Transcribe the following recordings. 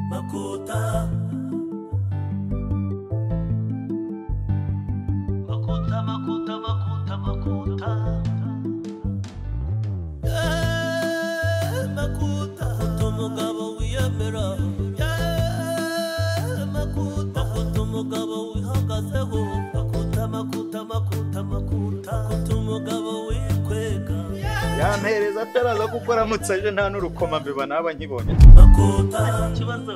na kota makota makota makota makota Eh, makuta Makuta umugabo wiyemera Eh, makuta makuta umugabo wihagazeho makuta makuta makuta makuta makuta umugabo wikwega yampereza ataraza kuko aramutse aje nta n'urukoma mbeba naba nkibonye makuta ikibazo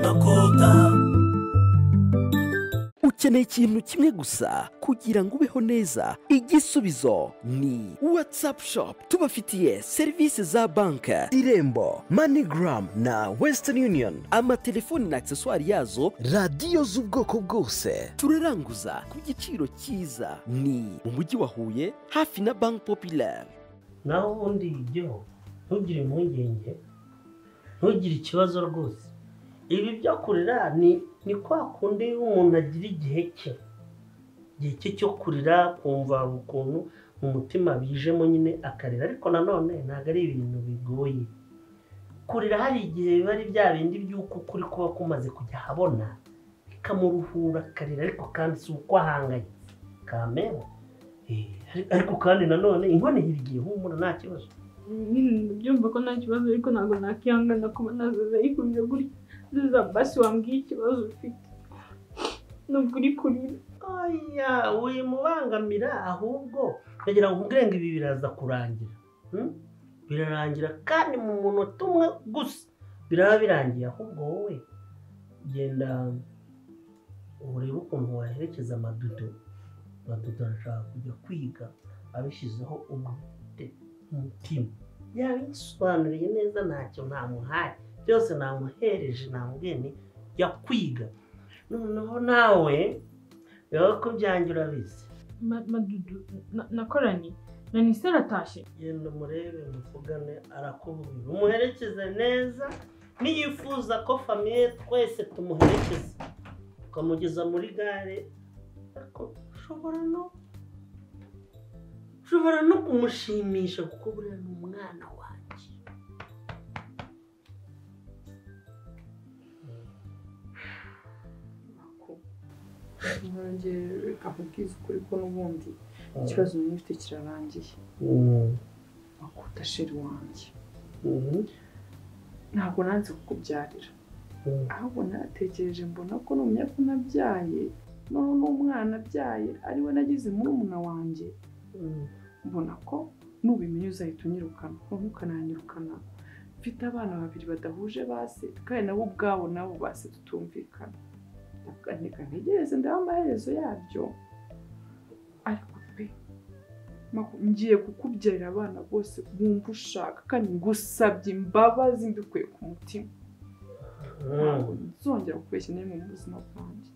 makuta ukeneye ikintu kimwe gusa kugira ngo ubeho neza igisubizo ni watsapu shopu tubafitiye serivisi za banki irembo manigaramu na wesitani yuniyoni amatelefoni na akiseswari yazo radiyo z'ubwoko bwose turaranguza ku giciro cyiza ni mu mujyi wa huye hafi na banki popilari naho ubundi jyeho ntugire impungenge ntugire ikibazo rwose ibi byo kurira ni ni kwa kundi umuntu agira igihe cye igihe cye cyo kurira kumva ukuntu mu mutima bijemo nyine akarira ariko nanone ntabwo ari ibintu bigoye kurira hari igihe biba ari bya bindi by'uko ukuri kuba kumaze kujya ahabona bikamuruhura akarira ariko kandi si uko ahangayitse kamera Eh, ariko kandi nanone inkono igira igihe humura nta kibazo nyine byumva ko nta kibazo ariko ntabwo nakihangana kuba nazaza yikubye gutya nziza basi wambwiye ikibazo ufite nubwo uri kurira oya wimubangamira ahubwo kugira ngo ubwenge ibi biraza kurangira Hmm? birarangira kandi mu munota umwe gusa biraba birangiye ahubwo wowe genda urebe ukuntu waherekeza amadudo amadudo arashaka kujya kwiga abishyizeho umwete umutima yabisobanuriye neza ntacyo ntamuhaye byose namuhereje namubwiye nti jya kwiga noneho nawe reba ko byanjye urabizi Ma- madudu na- nakoranye na nise aratashye genda umurebe muvugane arakubwira umuherekeze neza niyifuza ko famiye twese tumuherekeza ukamugeza muri gare ariko ushobora no ushobora no kumushimisha kuko buriya ni umwana wanjye nanjye reka nkubwize ukuri ko n'ubundi ikibazo nari mfite kirarangiye makuta sheri wanjye ntabwo nanze kukubyarira ahubwo natekereje mbona ko numenya ko nabyaye noneho n'umwana abyaye ari we nagize murumuna wanjye mbona ko nubimenye uzahita unyirukana noneho ukananyirukana mfite abana babiri badahuje base kandi nabo ubwabo nabo base tutumvikana ndavuga nti reka ntegereze ndebe amaherezo yabyo ariko pe maku- ngiye kukubyarira abana bose bumva ushaka kandi ngusabye imbabazi mbikuye ku mutima ntabwo nzongera kubeshya n'imwe mu buzima bwanjye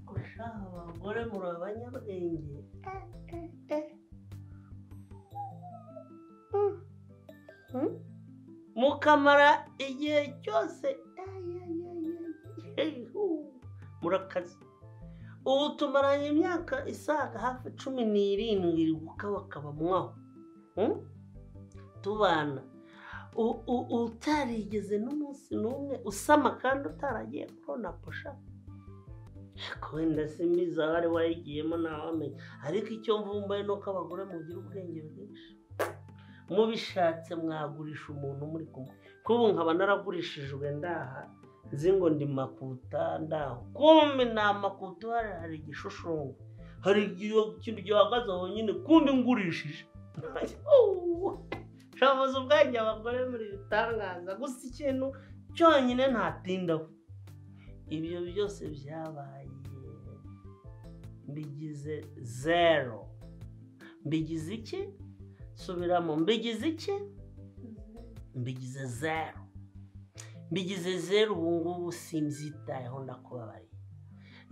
Kurusha abagore muri abanyabwenge Hmm? mukamara igihe cyose murakaze ubu tumaranye imyaka isaga hafi cumi n'irindwi ukabakaba mwaho Hmm? tubana U- u- utarigeze n'umunsi n'umwe usama kandi utaragiye kubona posha ariko wenda simbizi aho ari wayigiyemo ntawamenya ariko icyo mvumbaye ni uko abagore mugira ubwenge bwinshi mubishatse mwagurisha umuntu muri kumwe kuko ubu nkaba naragurishijwe ndaha nzi ngo ndi makuta ndaho kumbe nta makuta uhari hari igishushanyo hari igihe ikintu gihagaze aho nyine kundi ngurishije shabuze ubwenge abagore muri bitangaza gusa ikintu cyonyine ntatindaho ibyo byose byabaye mbigize zero mbigize iki subiramo mbigize iki mbigize zero mbigize zero ubu ngubu simbyitayeho ndakubabariye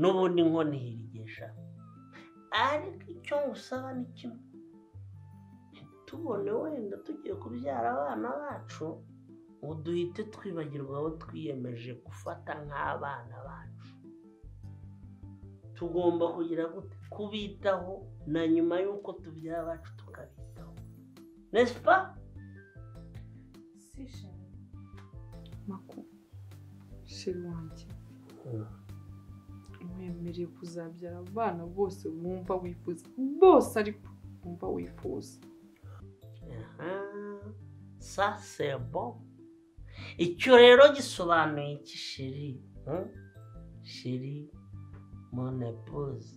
n'ubundi nkono ihirigesha ariko icyo ngusaba ni kimwe tubone wenda tugiye kubyara abana bacu ngo duhite twibagirwa abo twiyemeje gufata nk'abana bacu tugomba kugira gute kubitaho na nyuma y'uko tubyara abacu tukabitaho nesipa mako sheri wanjye mwemereye kuzabyara abana bose wumva wifuza bose ariko wumva wifuza sa sebo icyo rero gisobanuye iki sheri hmm? sheri monepoze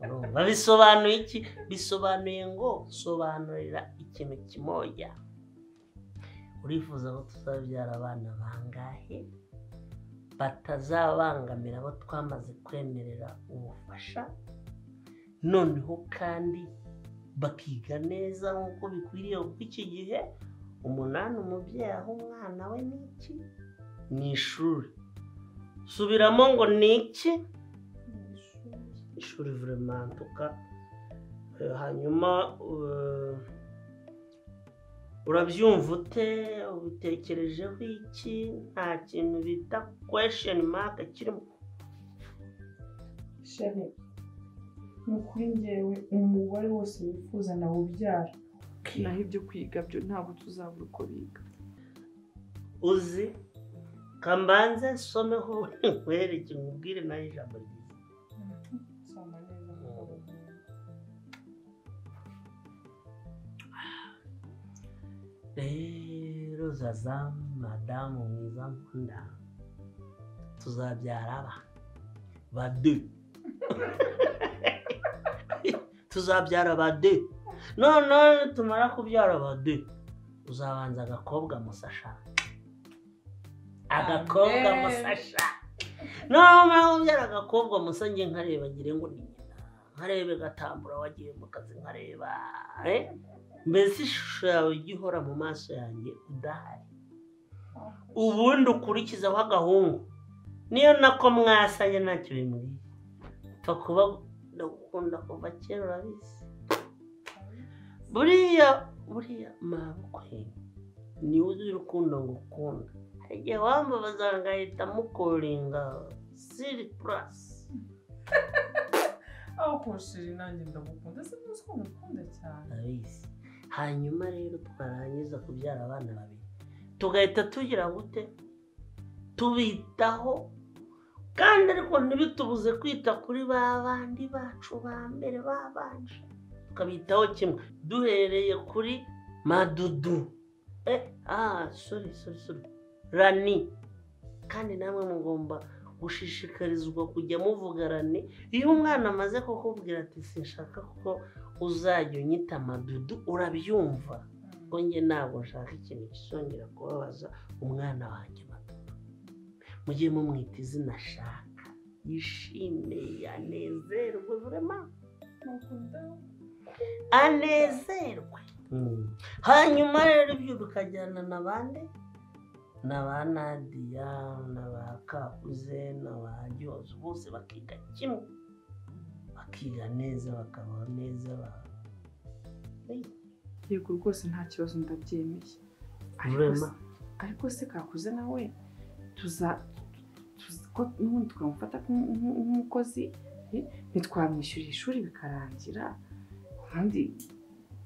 urumva bisobanuye iki bisobanuye ngo sobanurira ikintu kimoya urifuza ko tuzabyara abana bangahe batazabangamira abo twamaze kwemerera ubufasha noneho kandi bakiga neza nk'uko bikwiriye kuko iki gihe umunani umubyeyi aha umwana we ni iki ni ishuri subiramo ngo ni iki ishuri vuremantuka hanyuma eh, urabyumva ute ubitekerejeho iki nta kintu bita kwesheni maka kirimo sheri ni ukuri ngewe umugore wose wifuza nawe ubyara naho ibyo kwiga byo ntabwo tuzabura uko biga uzi kambanze someho ubundi nkwereke nkubwire nawe ijambo ryiza rero zaza madamu mwiza nkunda tuzabyara aba bade tuzabyara bade none tumara kubyara bade uzabanza agakobwa musasha agakobwa Amen. musasha nomara kubyara agakobwa musa njye nkareba ngire ngo ni nyina nkarebe gatambura wagiye mu kazi nkareba eh? mbese ishusho yawe ijya ihora mu maso yanjye udahari ubundi ukurikizaho agahungu niyo nako mwasanye ntacyo bimubwiye upfa kuba ndagukunda kuva kera urabizi buriya buriya mabukwe niwe uzi urukundo ngukunda hari igihe wambabaza ngahita mukoringa siri purasi aho kushiri nanjye ndagukunda se ntuzi ko ngukunda cyane abizi hanyuma rero twarangiza kubyara abana babiri tugahita tugira gute tubitaho kandi ariko ntibitubuze kwita kuri ba bandi bacu ba mbere babanje tukabitaho kimwe duhereye kuri madudu eh ah sorry sorry sorry rani kandi namwe mugomba gushishikarizwa kujya muvuga rani iyo umwana amaze kukubwira ati sinshaka ko uzajya unyita amadudu urabyumva ko njye ntabwo nshaka ikintu kisongera kubabaza umwana wanjye amadudu mujye mumwita izina ashaka yishime yanezerwe vurema anezerwe hanyuma rero ibyo bikajyana na bande na ba nadiya na ba kakuze na ba ryozo bose bakiga kimwe bakiga neza bakabaho neza ba- yego rwose nta kibazo ndabyemeye Ariko Rurema. se- ariko se kakuze nawe tuza tuza- ko n'ubundi tukamufata nk'u- nk'u- nk'umukozi eh, ntitwamwishyurira ishuri bikarangira kandi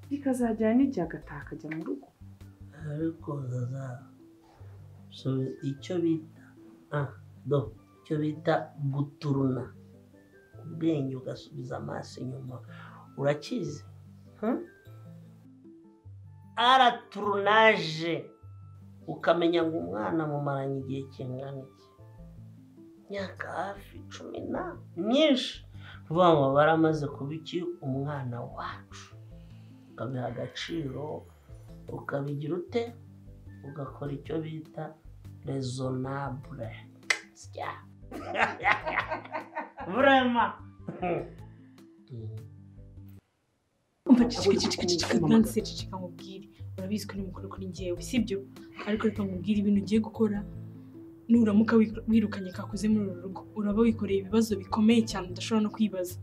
bikazajyana n'igihe agataha akajya mu rugo ariko zaza so icyo bita ah do icyo bita guturuna ubwenge ugasubiza amaso inyuma urakizi hmm? araturunaje ukamenya ngo umwana mumaranye igihe kingana iki imyaka hafi cumi na myinshi vuba ngo baramaze kuba iki umwana wacu ukabiha agaciro ukabigira ute ugakora icyo bita rezonabure sya burema umva cicika cicika cicika nanse cicika nkubwire urabizi ko ari mukuru kuri njyewe sibyo ariko reka nkubwire ibintu ugiye gukora nuramuka wi- wirukanye kakuze muri uru rugo uraba wikoreye ibibazo bikomeye cyane udashobora no kwibaza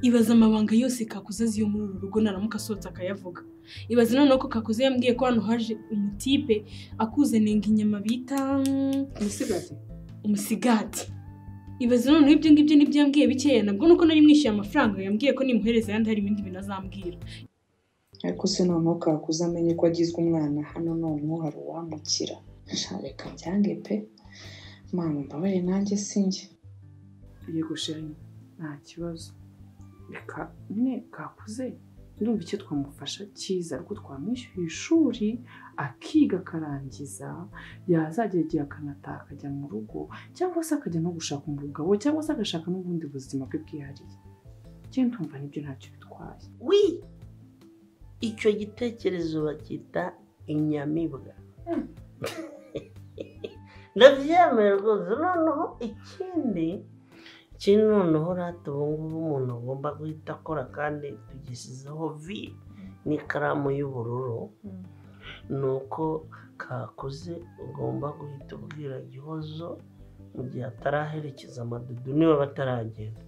ibaza amabanga yose kakuze azi yo muri uru rugo naramuka asohotse akayavuga ibaza noneho ko kakuze yambwiye ko hano haje umutipe akuzanenga inyama bita mm, umusigati umusigati ibaze noneho ibyo ngibyo nibyo yambwiye bikeya nabwo nuko nari mwishyuye amafaranga yambwiye ko nimuhereza ayandi hari ibindi bintu azambwira ariko se noneho kakuze amenye ko agizwe umwana hano noneho hari uwamukira Sha, reka byange pe mama mbabare nanjye sinjye yego shenye nta kibazo reka ne kakuze ndumva icyo twamufasha cyiza ariko twamwishyuye ishuri akiga akarangiza yazagera igihe akanataha akajya mu rugo cyangwa se akajya no gushaka umugabo cyangwa se agashaka n'ubundi buzima bwe bwihariye njye ntumva nibyo ntacyo bitwaye wi icyo gitekerezo bacyita inyamibwa ndabyemeye rwose noneho ikindi ikindi noneho rata ubu ngubu umuntu agomba guhita akora kandi tugishyizeho vi n'ikaramu y'ubururu ni uko kakuze ugomba guhita ubwira gihozo mu gihe ataraherekeza amadudu niba bataragenda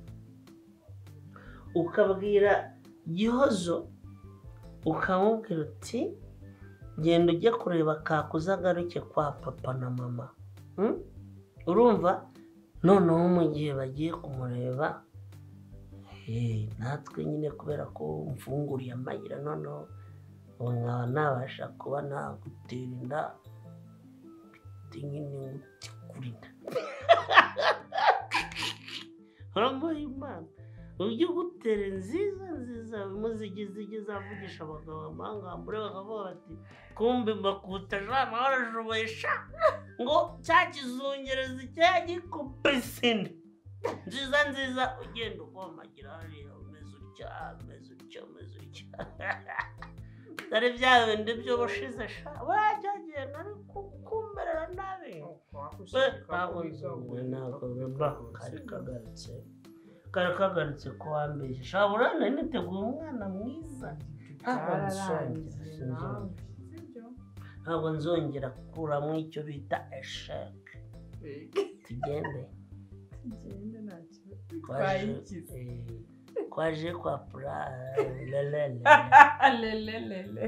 ukabwira gihozo ukamubwira uti genda ujye kureba kakuze agaruke kwa papa na mama Mm? urumva noneho mu gihe bagiye kumureba eh, natwe nyine kubera ko mfunguriye amayira noneho ubu nkaba nabasha kuba nagutera inda mfite nyine nguti kuri inda uramuha imana ujye ugutera nziza nziza bimuzigizigi zavugisha abagabo amangambure bakavuga bati kumbi mbakutaje amahoro ajubesha ngo cya kizungereza icya gikupisine nziza nziza ugenda ukomagira hariya umeze utya umeze utya umeze utya dore bya bindi byo washize sha burajyagiye nari kumerera nabi ntabwo nzumwe ntabwo bimba kari kagarutse kari kagarutse ko wambeshya sha burana niteguye umwana mwiza ntabwo Byararangiye nzongera nawe, sibyo? ntabwo nzongera gukuramo icyo bita esheke tugende Tugende nta kibazo. twaje Twayigize. eh, twaje kwa pura lelele Lelelele.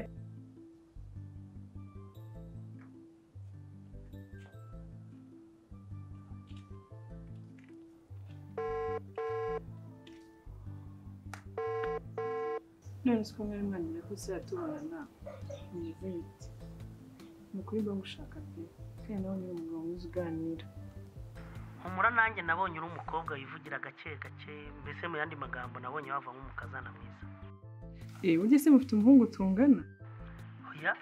none se ko mwari mwangira ko tubonana mwiza yiti ni ukuri bagushaka pe kandi nawe niba umugabo mwiza uganira humura nanjye nabonye uri umukobwa wivugira gake gake mbese mu yandi magambo nabonye wava nk'umukazana mwiza eee burya se mufite umuhungu tungana oya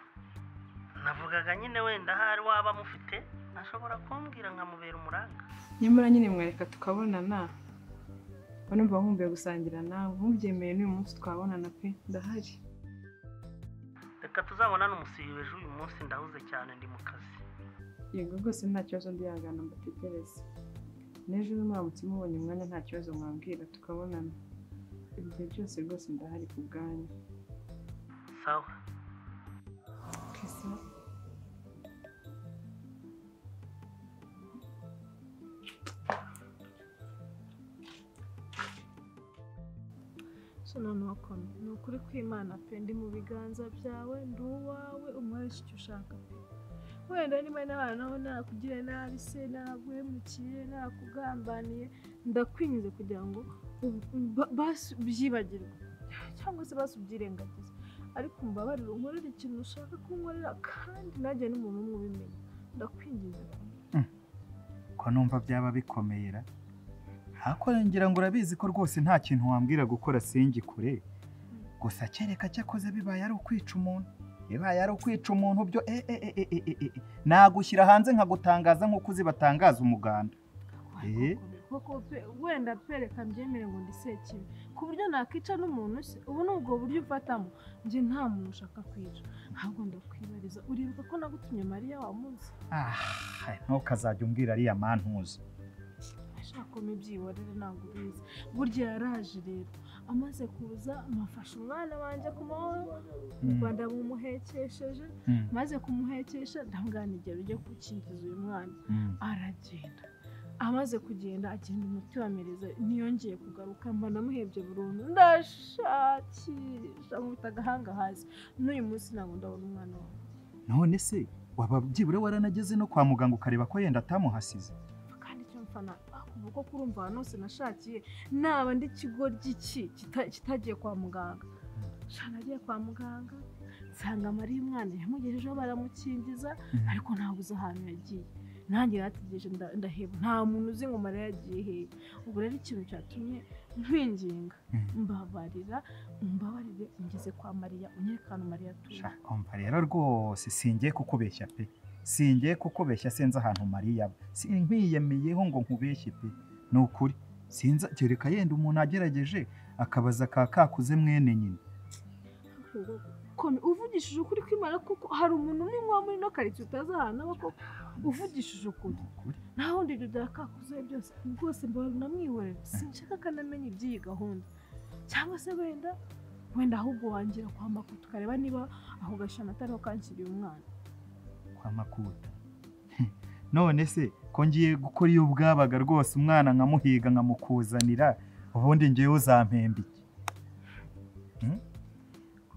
navugaga nyine wenda ahari waba mufite ashobora kumbwira nkamubera umuranga nyamara nyine mwareka tukabonana numva nkumbuye gusangira nawe mubyemeye n'uyu munsi twabonana pe ndahari reka tuzabonane umusibi w'ejo uyu munsi ndahuze cyane ndi mu kazi yego rwose nta kibazo ndihangana mbategereze n'ejo mwamutse mubonye umwanya nta kibazo mwambwira tukabonana igihe cyose rwose ndahari ku bwanyu sawa kisa so noneho kone ni ukuri kw'imana pe ndi mu biganza byawe ndi uwawe umwarishi icyo ushaka pe wenda niba n'abantu naho nakugiriye nabi se naguhemukiye nakugambaniye ndakwinyuze kugira ngo ub- ba- basi ubyibagirwe cyangwa se basi ubyirengagize ariko umbabarire unkorere ikintu ushaka kunkorera kandi nanjye n'umuntu umwe ubimenya ndakwinginze kone ko numva byaba bikomera hakora ngira ngo urabizi ko rwose nta kintu wambwira gukora singikure gusa kereka cyakoze bibaye ari ukwica umuntu bibaye ari ukwica umuntu byo e e e e e e e nagushyira hanze nkagutangaza nk'uko uzi batangaza umuganda Eh? koko pe wenda pereka mbyemere ngo ndi sekibi ku buryo nakwica n'umuntu se ubu ni ubwo buryo ufatamo njye nta muntu ushaka kwica ntabwo ndakwibariza uribuka ko nagutumye mariya wa munsi ah ntukazajya umbwira ariya mantuza ashaka ko mbyihorere ntabwo ubizi burya yaraje rero amaze kuza mufashe umwana wanjye ku mahoro u Mm, rwanda bumuhekesheje mm, maze kumuhekesha ndamwanigera ujye gukingiza uyu mwana mm. aragenda amaze kugenda agenda umuti wamereza ntiyongeye kugaruka mba namuhebye burundu ndashakisha nkubita agahanga hasi n'uyu munsi ntabwo ndabona umwana wawe none se waba byibura waranageze no kwa muganga ukareba ko yenda atamuhasize kandi icyo mfana ako kuva uko kurumva ahantu hose nashakiye naba ndi kigo giki kita- kitagiye kwa muganga nshya nagiye kwa muganga nsanga mariya umwana yamugejejeho baramukingiza ariko ntabwo uzi ahantu yagiye nanjye yarategereje nda- ndaheba nta muntu uzi ngo mariya yagiye hehe ubu rero ikintu cyatumye mpinginga mbabarira mbabarire ngeze kwa mariya unyereke ahantu mariya atuye umva rero rwose singiye kukubeshya pe singiye kukubeshya sinzi ahantu mariya aba Si- nkwiyemeyeho ngo nkubeshye pe ni ukuri sinzi kereka yenda umuntu agerageje akabaza ka kakuze mwene nyina Kome, uvugishije ukuri kwimana koko hari umuntu umwe wa muri ino karitsiye utazi ahantu aba koko uvugishije ukuri nta wundi dudara kakuze byose rwose mbabara unamwihorera sinshaka akanamenya iby'iyi gahunda cyangwa se wenda wenda ahubwo wangira kwa makuru tukareba niba aho gashana atariho kanshyiriye umwana kwa makuta none se ko ngiye gukora iyo bwabaga rwose umwana nkamuhiga nkamukuzanira ubundi ngewe uzampemba iki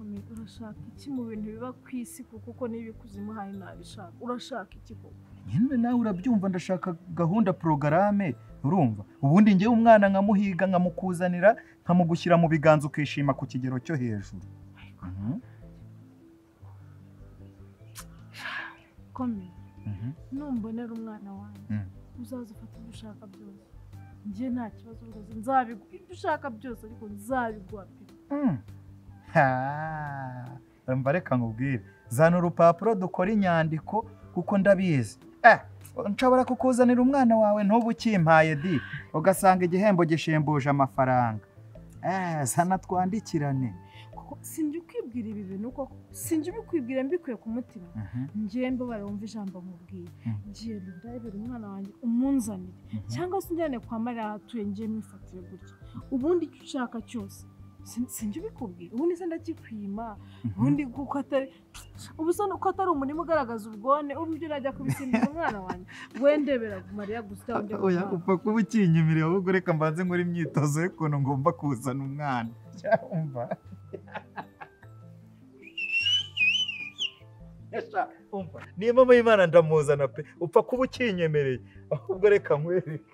Kome, urashaka iki mu bintu biba ku isi kuko uko niba ikuzimu hari ntabishaka urashaka iki koko nyine nawe urabyumva ndashaka gahunda porogarame urumva ubundi ngewe umwana nkamuhiga nkamukuzanira nkamugushyira mu biganza ukishima ku kigero cyo hejuru Mhm, kome mhm. numbonera umwana wanjye Mm. uzaza ufata ibyo ushaka byose njye nta kibazo rwose nzabiguha ibyo ushaka byose ariko nzabiguha pe Mm. Ha, Umva reka nkubwire zana urupapuro dukora inyandiko kuko ndabizi Eh, nshobora kukuzanira umwana wawe ntuba ukimpaye di ugasanga igihembo gishimbuje amafaranga Eh, zana twandikirane kuko sinjya ukwibwira ibi bintu koko sinjya ubikwibwira mbikuye ku mutima njye mbabara wumva ijambo mubwira Mhm. genda ndabibera umwana wanjye umunzanire cyangwa se unjyane kwa mariya aho atuye njye mwifatire gutya ubundi icyo ushaka cyose sin- sinjya ubikubwira ubundi se ndakikwima ubundi kuko atari ubu se nuko atari umurimo ugaragaza ubwone ubu ibyo urajya kubisimbiza umwana wanjye wendebera mariya gusa utawundi oya upfa kuba ukinyimirira ahubwo reka mbanze nkora imyitozo y'ukuntu ngomba kuzana umwana cyumva niyo mama y'imana ndamuzana pe upfa kuba ukinyemereye ahubwo reka nkwereke